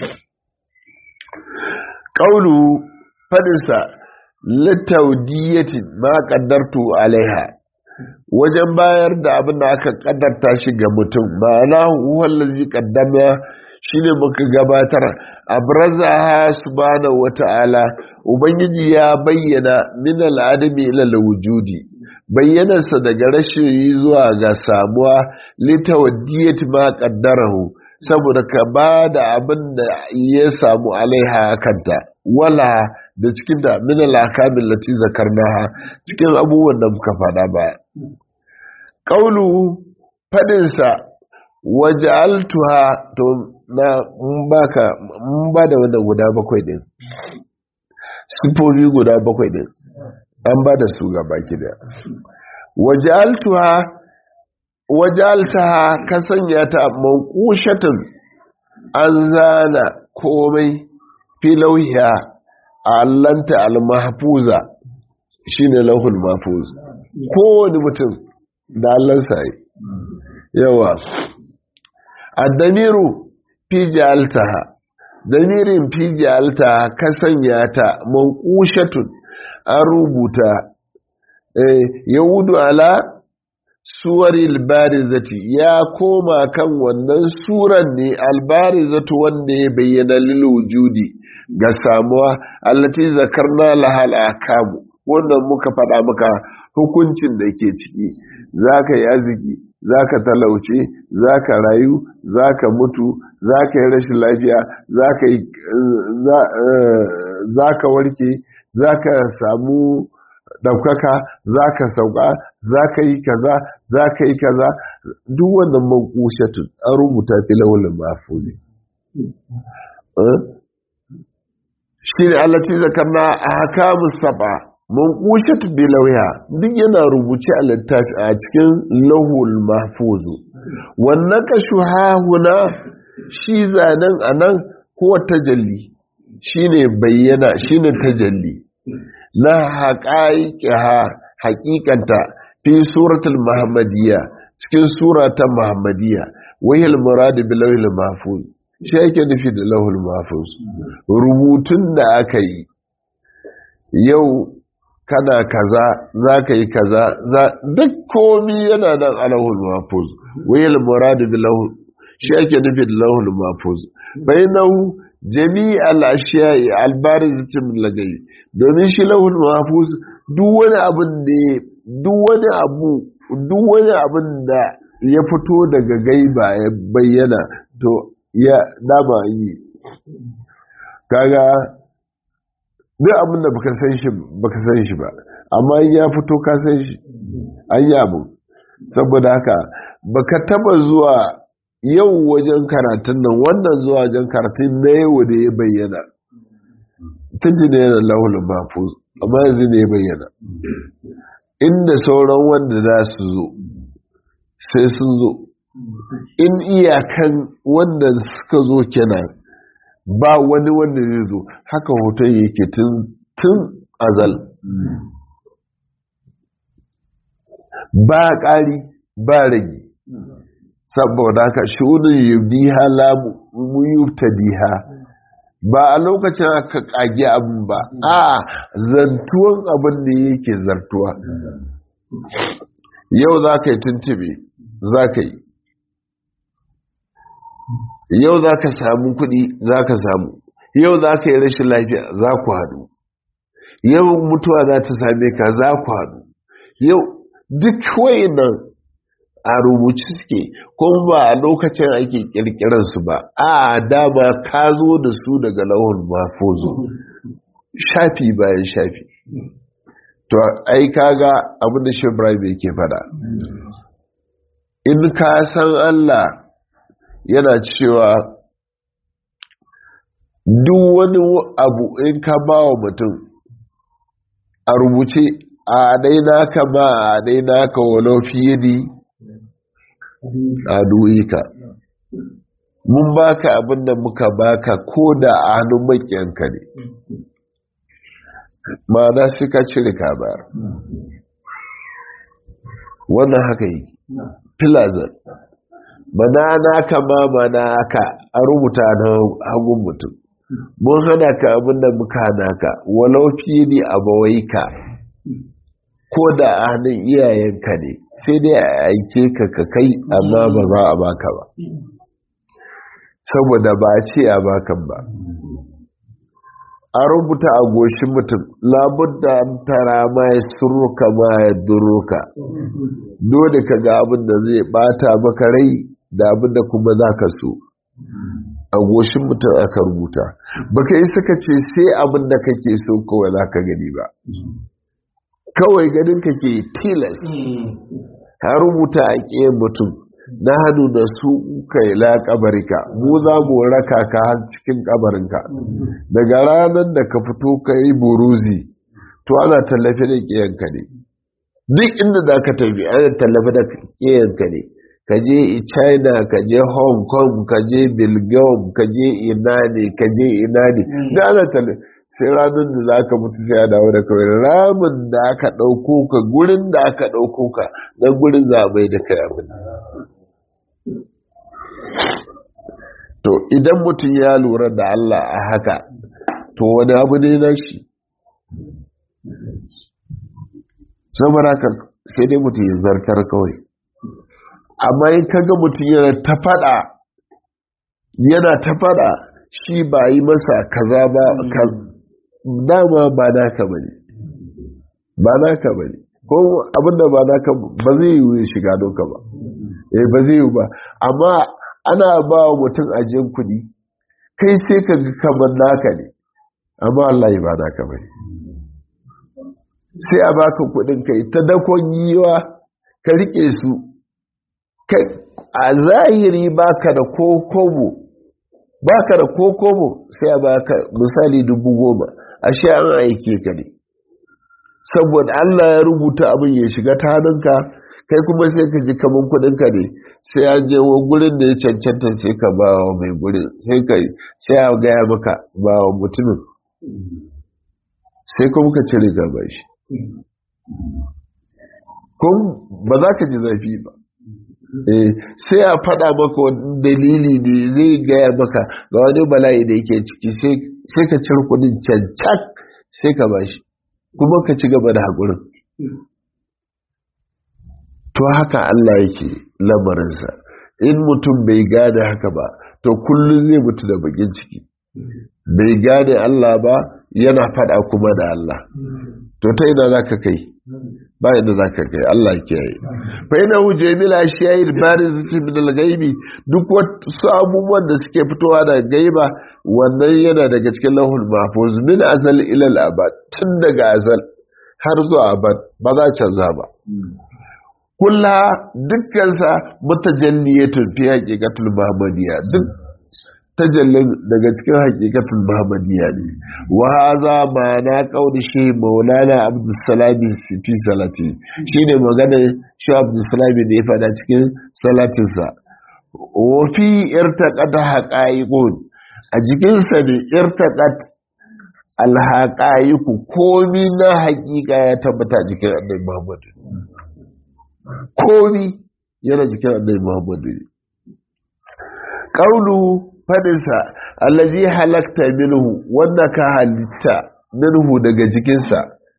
qaulu fadinsa litawdiyatin ma qaddartu alaiha wajen bayar da abin da aka kaddarta shi ga mutum ma'ana huwallazi qaddama shine muka gabatar abrazaha subhanahu wata'ala ubangiji ya bayyana min al'adami ila wujudi bayyanarsa daga rashin zuwa ga samuwa litawaddiyat ma qaddarahu saboda ka ba da abin da ya samu alaiha kanta wala da cikin da min al-akamin lati zakarnaha cikin abubuwan da muka faɗa ba qaulu fadin sa waja'altuha to na mun baka mun ba da wannan guda bakwai din sifofi guda bakwai din an ba da su ga baki da waja'altuha waja'altaha ka sanya ta manqushatun an zana komai filauhiya a allanta al-mahfuza shine lauhul mahfuz kowane mutum da allansa yi yawa addamiru fi ja'altaha damirin fi ja'altaha ka sanya ta manqushatun an rubuta eh yahudu ala suwaril barizati ya koma kan wannan suran ne albarizatu wanda ya bayyana lil wujudi ga samuwa allati zakarna lahal akamu wannan muka faɗa maka hukuncin da ke ciki zaka yi arziki zaka talauce zaka rayu zaka mutu zaka yi rashin lafiya zaka yi zaka warke zaka samu ɗaukaka za ka sauka za ka yi kaza za ka yi kaza duk wannan mankushatun an rubuta fi launin mafuzi shi ne allaci zakarna a haka musaba mankushatun bi lauya duk yana rubuce a littafi a cikin lahul mafuzu wannan ka shuhahuna shi zanen a nan ko tajalli shi ne bayyana shi ne tajalli na haƙaƙiha haƙiƙanta fi suratul muhammadiyya cikin surata muhammadiyya wahil muradu bi lawhil mahfuz shi yake nufi da lawhil mahfuz rubutun da aka yi yau kana kaza za ka yi kaza duk komi yana nan a lawhil mahfuz wahil muradu bi lawhil shi yake nufi da lawhil mahfuz bainahu jami'al ashiya'i albarizatin lagai domin shi lahul mahfuz duk wani abin da duk wani abu duk wani abin da ya fito daga gaiba ya bayyana to ya dama yi kaga duk abin da baka san shi baka san shi ba amma ya fito ka san shi an yi abu saboda haka baka taba zuwa yau wajen karatun nan wannan zuwa wajen karatun na yau da ya bayyana tun ji ne yana lahul mafuz amma yanzu ne ya bayyana inda sauran wanda za su zo sai sun zo in iyakan wanda suka zo kenan ba wani wanda zai zo haka hoton yake tun azal ba ƙari ba rage saboda haka shunin yubdiha la muyubtadiha ba a lokacin aka kage abin ba a zantuwan abin da yake zartuwa yau za ka yi tuntube za ka yi yau za ka samu kuɗi za ka samu yau za ka yi rashin lafiya za ku haɗu yau mutuwa za ta same ka za ku haɗu yau duk nan a rubuci suke kuma ba a lokacin ake kirkirar su ba a dama ka zo da su daga lauhun mafozo shafi bayan shafi to ai kaga abin da Ibrahim yake fada in ka san Allah yana cewa duk wani abu in ka ba wa mutum a rubuce a daina ka ba a daina ka walau fiye ne aduwika mun baka abin da muka baka ko da a hannun makiyanka ne ma'ana sai ka cire ka bayar wannan haka yi filazar mana naka ma mana aka a rubuta na hagun mutum mun hana ka abin da muka hana ka walau fiye ne a bawaika ko da a hannun iyayenka ne sai dai a aike ka ka kai amma ba za a baka ba saboda ba a ce a bakan ba a rubuta a goshin mutum labudda an tara ma ya surruka ma ya durruka dole ka ga abin da zai bata maka rai da abin da kuma za ka so a goshin mutum aka rubuta baka yi suka ce sai abin da kake so kawai za ka gani ba kawai ganin ka ke tilas ha rubuta a ƙiyar mutum na hannu da su kai la kabarika mu za mu raka ka har cikin kabarinka daga ranar da ka fito ka yi buruzi to ana tallafi da ƙiyanka ne duk inda za ka tafi ana tallafi da ƙiyanka ne ka je china ka je hong kong ka je belgium ka je ina ne ka je ina ne da ana tale sai ranar da za ka mutu sai a dawo da kawai ramin da aka ɗauko ka gurin da aka ɗauko ka na gurin za mai da kai abin to idan mutum ya lura da Allah a haka to wani abu ne na shi saboda haka sai dai mutum ya zartar kawai amma in kaga mutum yana ta fada yana ta fada shi ba yi masa kaza ba dama ba naka bane ba naka bane ko abinda ba naka ba zai yi shiga doka ba eh ba zai yi ba amma ana ba wa mutum ajiyar kudi kai sai ka ga kamar naka ne amma Allah ba naka bane sai a baka kudin kai ta dakon yiwa ka rike su kai a zahiri baka da kokobo baka da kokobo sai a baka misali dubu goma ashe an aike ka ne saboda Allah ya rubuta abin ya shiga ta hannunka kai kuma sai ka ji kaman kudinka ne sai an je wa gurin da ya cancanta sai ka ba wa mai gurin sai ka sai a gaya maka ba wa mutumin sai kuma ka cire gaba shi kun ba za ka ji zafi ba sai a faɗa maka wani dalili ne zai gaya maka ga wani bala'i da yake ciki sai ka cire kudin cancan sai ka bashi kuma ka ci gaba da haƙurin to haka Allah yake lamarinsa in mutum bai gane haka ba to kullum zai mutu da bakin ciki bai gane Allah ba yana faɗa kuma da Allah to ta ina za ka kai ba inda za ka kai Allah ke yi fa ina huje mila shayir barizati min al-ghaibi duk wasu abubuwan da suke fitowa daga gaiba wannan yana daga cikin lahul mahfuz min azal ila al-abad tun daga azal har zuwa abad ba za canza ba kulla dukkansa mutajalliyatun fi haqiqatul muhammadiyya duk tajallin daga cikin haqiqatul muhammadiyya ne wa hadha ma'ana qauli shi maulana abdussalami fi salati shine magana shi abdussalami da ya fada cikin salatinsa wa fi irtaqat haqa'iqun a jikinsa ne irtaqat alhaqa'iqu komi na haƙiƙa ya tabbata jikin annabi muhammad komi yana jikin annabi muhammadu ne ƙaunu fadinsa allazi halakta minhu wanda ka halitta minhu daga jikinsa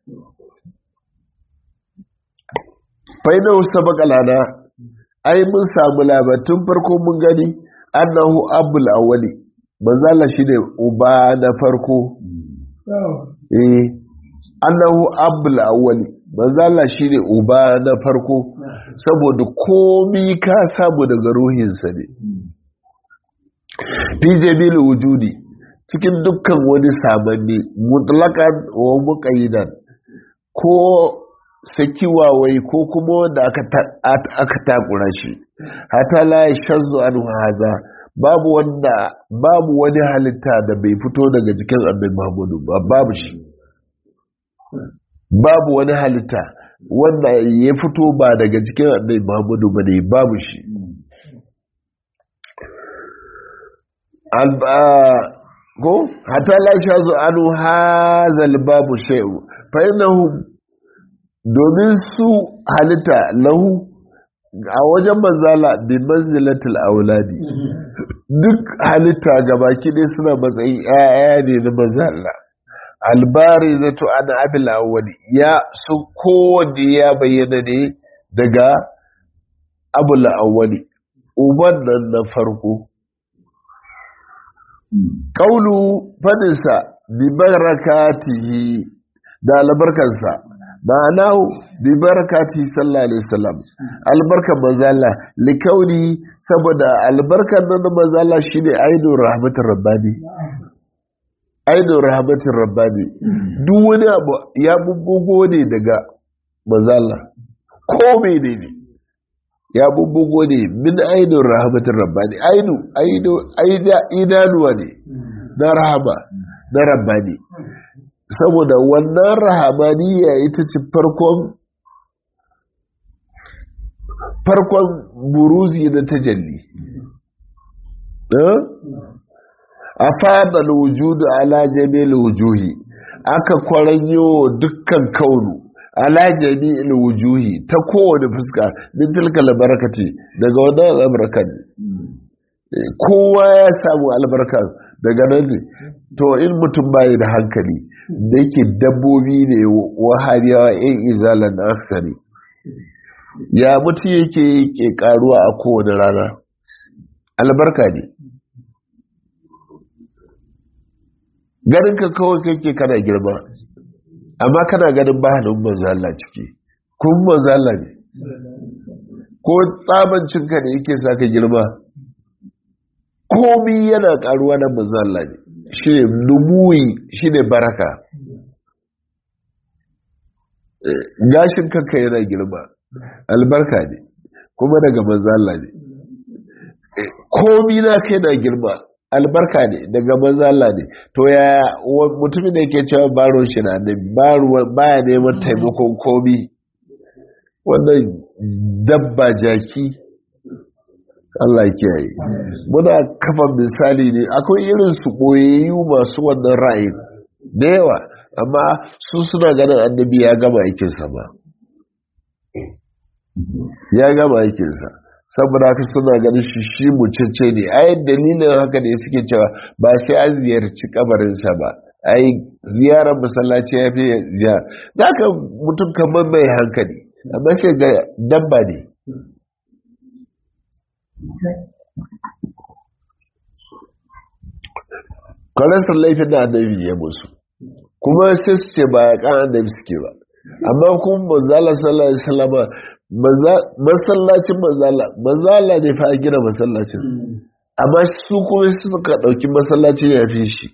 faina wasu bakalana ai mun samu labatun farko mun gani annahu abul awwali manzala shi ne uba na farko eh annahu abul awwali manzala shi ne uba na farko saboda komi ka samu daga ruhinsa ne fi jami'il wujudi cikin dukkan wani samanni mutlakan wa muqayyidan ko sakiwawai ko kuma wanda aka takura shi hata la shazzu an haza babu wanda babu wani halitta da bai fito daga jikin annabi Muhammadu ba babu shi babu wani halitta wanda ya fito ba daga cikin annabi Muhammadu ba ne babu shi ko hatta la shazu anu hazal babu shay'u fa innahum domin su halitta lahu a wajen manzala bi manzilatul auladi duk halitta gabaki dai suna matsayin 'ya'ya ne na manzala albari zato ana abil awwali ya su kowanne ya bayyana ne daga abul awwali uban nan na farko kaulu fadinsa bi barakatihi da albarkansa ma'ana bi barakatihi sallallahu alaihi wasallam albarkan manzala likauni saboda albarkan nan manzala shine ainihin rahmatar rabbani ainihin rahmatin rabbani duk wani abu ya bubbugo ne daga mazala ko mene ne ya bubbugo ne min ainihin rahmatin rabbani ainu idanuwa ne na rahama na rabbani saboda wannan rahamaniya ita ce farkon farkon buruzi na tajalli a fadal wujudu ala jami'il wujuhi aka kwaranyo dukkan kaunu ala jami'il wujuhi ta kowane fuska min tilka albarakati daga wannan albarkan kowa ya samu albarka daga nan ne to in mutum bayi da hankali da yake dabbobi ne wahabiyawa yan izalan aksari ya mutu yake ke karuwa a kowane rana albarka ne ganin ka kawai kake kana girma amma kana ganin bahanin manzala ciki kun manzala ne ko tsabancinka ne yake sa ka girma komi yana karuwa na manzala ne shi ne numuyi shi ne baraka gashin kanka yana girma albarka ne kuma daga manzala ne komi na kai na girma albarka ne daga manzala ne to ya mutumin da yake cewa baro shi na da baya neman taimakon komi wannan dabba jaki Allah kiyaye muna kafa misali ne akwai irin su boyayyu masu wannan ra'ayin da yawa amma su suna ganin annabi ya gama aikinsa ba ya gama aikinsa saboda haka suna ganin shi shi mucece ne ai dalilin haka ne suke cewa ba sai an ziyarci kabarinsa ba ai ziyarar masallaci ya fi ziyara za ka mutum kamar mai hankali amma sai ga dabba ne kwanasar laifin da annabi ya musu kuma sai su ce ba ya kan annabi suke ba amma kuma manzala sallallahu alaihi wasallama masallacin manzala manzala ne fa gina masallacin amma su kuma suka dauki masallacin ya fi shi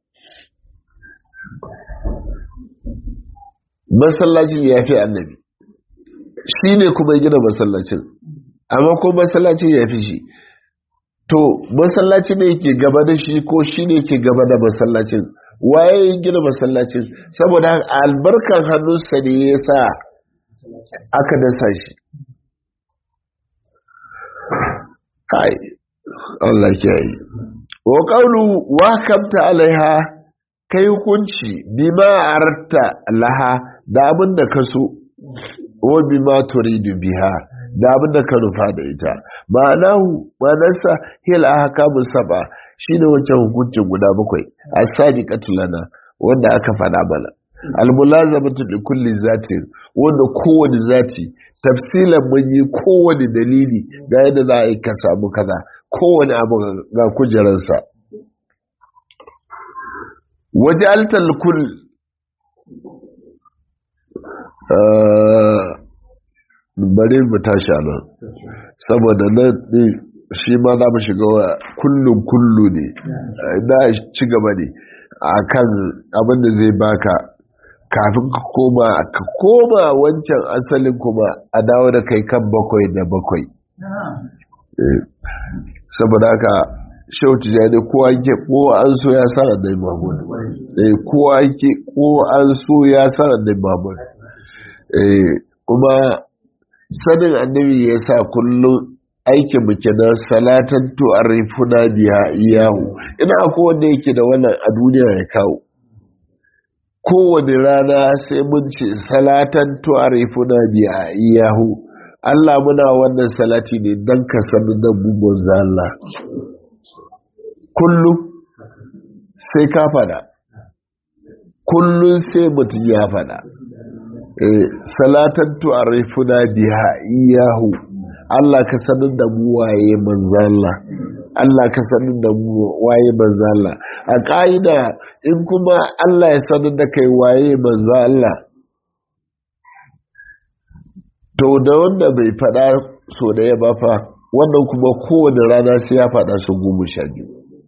masallacin ya fi annabi shi ne kuma gina masallacin amma ko masallacin ya fi shi to masallacin ne ke gaba da shi ko shi ne ke gaba da masallacin waye gina masallacin saboda albarkan hannunsa ne ya sa aka dasa shi kai Allah ke yi wa qawlu wa kamta alaiha kai hukunci bima arta laha da abin da ka so wa bima turidu biha da abin da ka nufa da ita ma'anahu ma'anarsa hil ahkamu saba shine wancan hukuncin guda bakwai as-sabiqatu lana wanda aka faɗa mana al-mulazamatu li kulli zatin wanda kowane zati tafsilan mun yi kowane dalili ga yadda za a yi ka samu kaza kowane abu ga kujerarsa waje altal kul bari mu tashi nan saboda nan shi ma za mu shiga wa kullum kullu ne na ci gaba ne a kan abin da zai baka kafin ka koma ka koma wancan asalin kuma a dawo da kai kan bakwai da bakwai saboda haka shehu tijjani kowa ke kowa an so ya san annabi mahmud kowa ke kowa an so ya san annabi mahmud kuma sanin annabi ya sa kullum aikin mu kenan salatan to arifuna biya iyahu ina akwai wanda yake da wannan a duniya ya kawo kowane rana sai mun ce salatan to arifuna biya iyahu Allah muna wannan salati ne don ka sanu da mu manzo Allah kullum sai ka fada kullum sai mutum ya fada salatan tu'arifuna biha iyahu Allah ka sanin da mu waye manzo Allah Allah ka sanin da mu waye manzo Allah a ka'ida in kuma Allah ya sanin da kai waye manzo Allah to da wanda bai fada so da ya ba fa wannan kuma kowane rana sai ya fada su goma sha biyu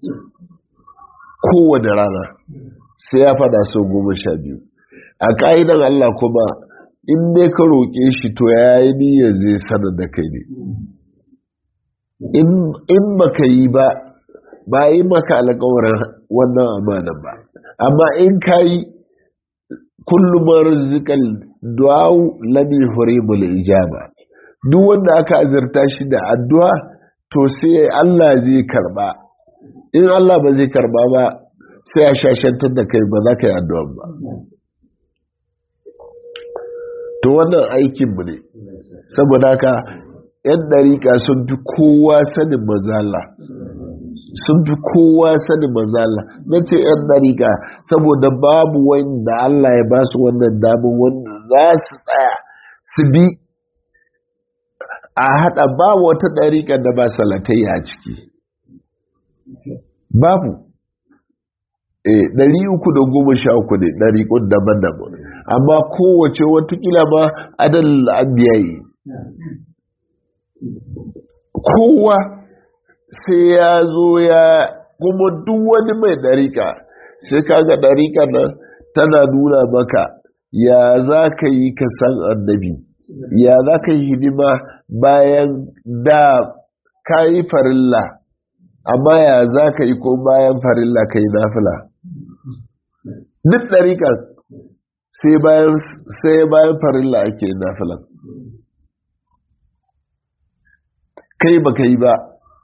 kowane rana sai ya fada su goma sha biyu a ka'idan Allah kuma in ne ka roƙe shi to ya yi niyyar zai sanar da kai ne in baka yi ba ba yi maka alƙawarin wannan amanan ba amma in ka yi kullum rizikal du'au lami hurimul ijaba duk wanda aka azurta shi da addu'a to sai Allah zai karba in Allah ba zai karba ba sai a shashantar da kai ba za ka yi addu'a ba to wannan aikinmu ne saboda haka ‘yan ɗariƙa sun fi kowa sanin mazala sun fi kowa sanin mazala na ce ‘yan ɗariƙa saboda babu wanda Allah ya ba su wannan damun wanda za su tsaya su bi a haɗa ba wata ɗariƙa da ba salatai a ciki babu ɗari uku da goma sha uku ne ɗariƙun daban-daban amma kowace watakila ma adal abiyayi kowa sai ya zo ya kuma duk wani mai ɗariƙa sai kaga ɗariƙa nan tana nuna maka ya za ka yi ka san annabi ya za ka yi hidima bayan da ka yi farilla amma ya za ka yi ko bayan farilla ka yi nafila duk ɗariƙa sai bayan farilla ake nafilan kai ba kai ba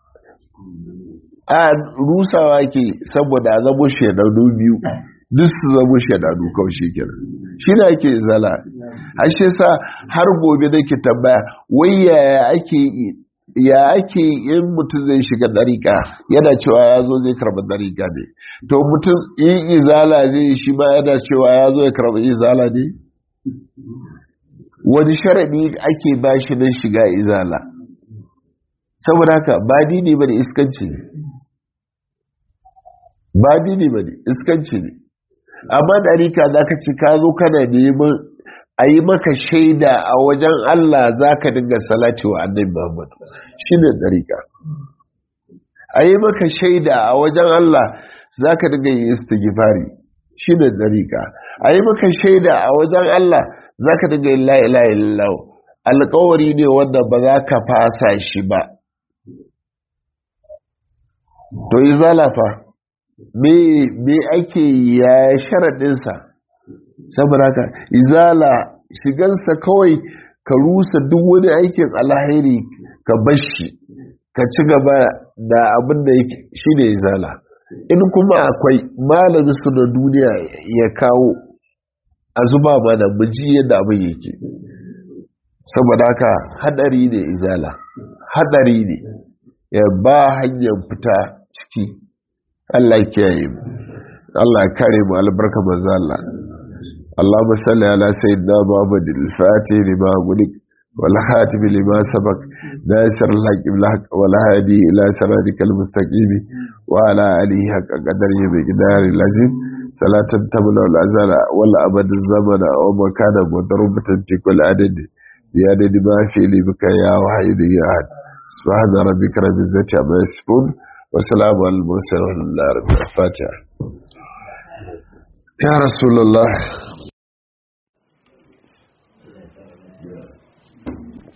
a rusawa ke saboda zamo shaidanu biyu duk su zamo shaidanu kawai shi kenan shi ne ake zala ashe sa har gobe da ke tambaya wai yaya ake ya ake in mutum zai shiga dariƙa yana cewa ya zo zai karɓi dariƙa ne to mutum in izala zai shi ma yana cewa ya zo ya karɓi izala ne wani sharaɗi ake ba shi nan shiga izala saboda haka ba dini ba ne iskanci ne ba dini ba ne iskanci ne amma dariƙa za ka ci ka zo kana neman a yi maka shaida a wajen Allah za ka dinga salati wa annabi Muhammad shi ne ɗariƙa a yi maka shaida a wajen Allah za ka dinga yi istighfari shi ne ɗariƙa a yi maka shaida a wajen Allah za ka dinga yi la'ila illallah alƙawari ne wanda ba za ka fasa shi ba to yi zalafa me ake ya sharaɗinsa saboda haka izala shigansa kawai ka rusa duk wani aikin alhairi ka bashi ka ci gaba da abin da yake shi ne izala in kuma akwai malamin su na duniya ya kawo a zuba mana muji yadda abin yake saboda haka hadari ne izala hadari ne ya ba hanyar fita ciki Allah ya kiyaye mu Allah ya kare mu albarka manzo Allah اللهم صل على سيدنا محمد الفاتح لما غلق والخاتم لما سبق ناصر الحق بالحق والهادي الى صراطك المستقيم وعلى اله حق قدره بقدار العظيم صلاة تمنع الأزل والأبد الزمن ومكان مضروبة في كل عدد بعدد ما في لبك يا وحيد يا أحد سبحان ربك رب العزة عما يصفون وسلام على المرسلين والحمد لله رب الفاتحة يا رسول الله